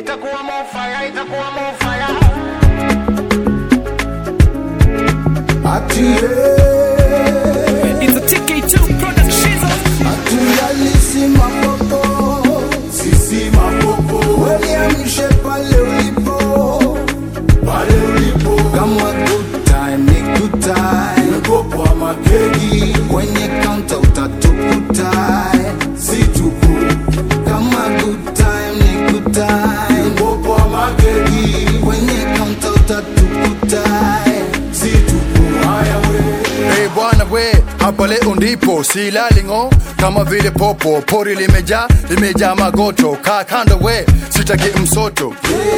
itakuwa more fire, itakuwa more fire. Ati yeah. It's a TK2 production. Hatuyalisi mapopo, sisi mapopo, weliamshe pale ulipo, pale ulipo, kama good time ni good time, mpopo wa makegi kwenye kaunta utatukuta, si tupu, kama good time ni good time, mpopo wa makegi kwenye kaunta utatukuta, si tupu, haya we Hey bwana we, hapa leo ndipo silali ng'o, kama vile popo pori limejaa limejaa magoto, kaa kando we, sitaki msoto,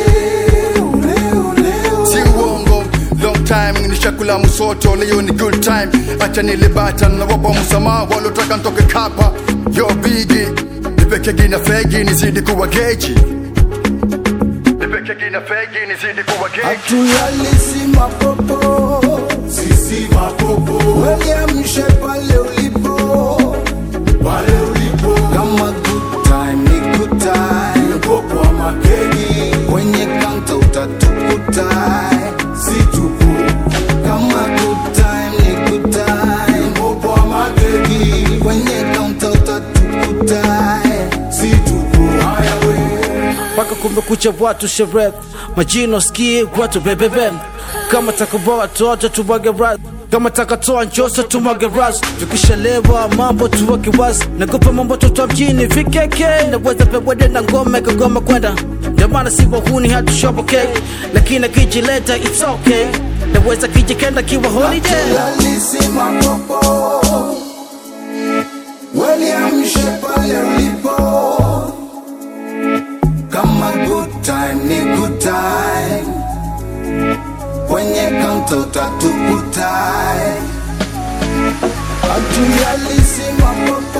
si uongo long time nishakula msoto, leo ni good time, acha nilibata na wapa msamaha walotaka ntoke kapa, yo bigi nipekegi na fegi nizidi kuwa geji, nipekegi na fegi nizidi kuwa geji. Hatulalisi mapopo, sisi mapopo, weliamshe pale ulipo, pale ulipo, kama good time ni good time, mpopo wa makegi kwenye kaunta utatukuta, si tupu, kama good time ni good time, mpopo wa makegi kwenye kaunta utatukuta, si tupu, haya we mpaka kumekucha watu sherehe majino skie watu bebebe kama takuboa watoto tumwage ras kama takatoa njoso tumwage ras tukishalewa mambo tuweke wazi nakupa mambo toto mjini vikeke naweza pewede na ngome kagoma kwenda ndio maana si wahuni hatushobokei lakini akijileta it's okay naweza kijikenda kiwa holiday Lalisi mapopo weliamshe pale ulipo, kama good time ni good time, kwenye kaunta utatukuta. Hatuyalisi mapopo